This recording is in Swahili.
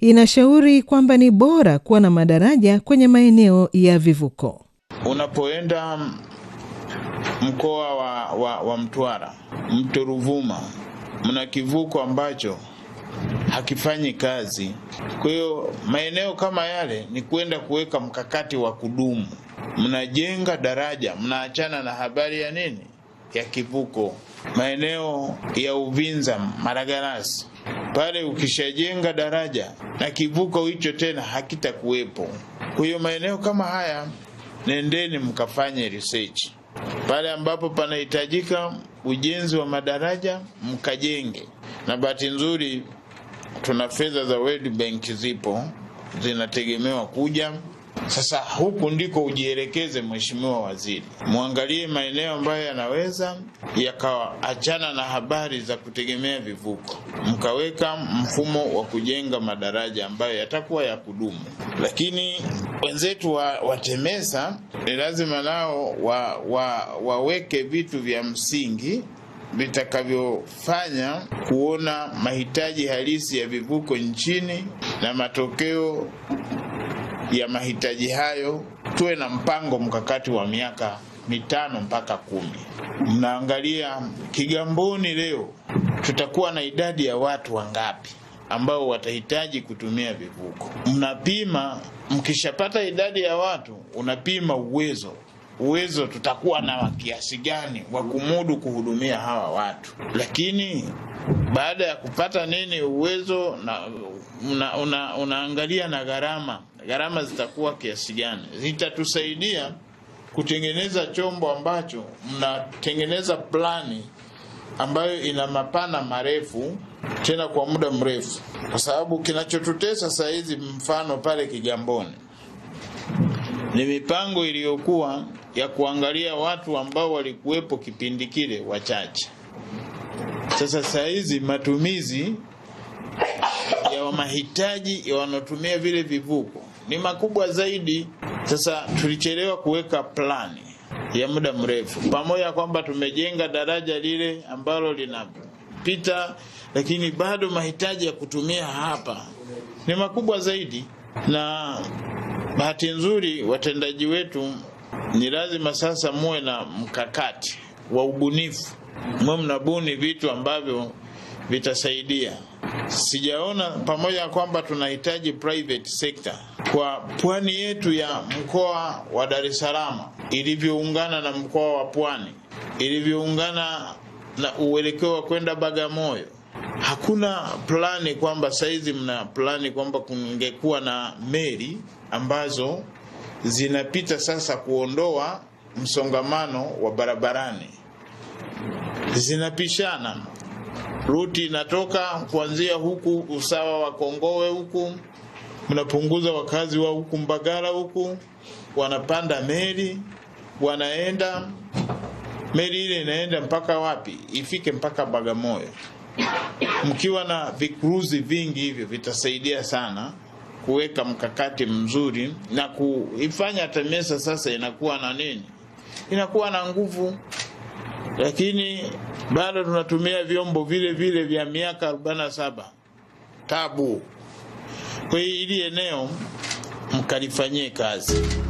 inashauri kwamba ni bora kuwa na madaraja kwenye maeneo ya vivuko. Unapoenda mkoa wa, wa, wa Mtwara, mto Ruvuma, mna kivuko ambacho hakifanyi kazi. Kwa hiyo maeneo kama yale ni kwenda kuweka mkakati wa kudumu. Mnajenga daraja, mnaachana na habari ya nini ya kivuko. Maeneo ya Uvinza, Maragarasi pale, ukishajenga daraja na kivuko hicho tena hakitakuwepo. Kwa hiyo maeneo kama haya, nendeni mkafanye research pale ambapo panahitajika ujenzi wa madaraja mkajenge. Na bahati nzuri tuna fedha za World Bank zipo zinategemewa kuja. Sasa huku ndiko ujielekeze, Mheshimiwa Waziri, mwangalie maeneo ambayo yanaweza yakaachana na habari za kutegemea vivuko, mkaweka mfumo wa kujenga madaraja ambayo yatakuwa ya kudumu. Lakini wenzetu wa, wa TEMESA ni lazima nao wa, wa, waweke vitu vya msingi vitakavyofanya kuona mahitaji halisi ya vivuko nchini na matokeo ya mahitaji hayo. Tuwe na mpango mkakati wa miaka mitano mpaka kumi. Mnaangalia Kigamboni leo tutakuwa na idadi ya watu wangapi ambao watahitaji kutumia vivuko. Mnapima, mkishapata idadi ya watu, unapima uwezo uwezo tutakuwa na kiasi gani wa kumudu kuhudumia hawa watu. Lakini baada ya kupata nini uwezo na una, una, unaangalia na gharama, gharama zitakuwa kiasi gani, zitatusaidia kutengeneza chombo ambacho mnatengeneza plani ambayo ina mapana marefu tena kwa muda mrefu, kwa sababu kinachotutesa saa hizi, mfano pale Kigamboni ni mipango iliyokuwa ya kuangalia watu ambao walikuwepo kipindi kile wachache. Sasa saa hizi matumizi ya mahitaji ya wanaotumia vile vivuko ni makubwa zaidi. Sasa tulichelewa kuweka plani ya muda mrefu, pamoja kwamba tumejenga daraja lile ambalo linapita, lakini bado mahitaji ya kutumia hapa ni makubwa zaidi na bahati nzuri watendaji wetu ni lazima sasa muwe na mkakati wa ubunifu, muwe mnabuni vitu ambavyo vitasaidia. Sijaona pamoja na kwamba tunahitaji private sector kwa pwani yetu ya mkoa wa Dar es Salaam ilivyoungana na mkoa wa Pwani, ilivyoungana na uelekeo wa kwenda Bagamoyo hakuna plani kwamba saizi mna plani kwamba kungekuwa na meli ambazo zinapita sasa kuondoa msongamano wa barabarani, zinapishana ruti inatoka kuanzia huku usawa wa Kongowe huku, mnapunguza wakazi wa huku Mbagala huku, wanapanda meli wanaenda, meli ile inaenda mpaka wapi? Ifike mpaka Bagamoyo. Mkiwa na vikuruzi vingi hivyo vitasaidia sana kuweka mkakati mzuri na kuifanya TEMESA sasa inakuwa na nini, inakuwa na nguvu, lakini bado tunatumia vyombo vile vile vya miaka 47 tabu. Kwa hiyo ili eneo mkalifanyie kazi.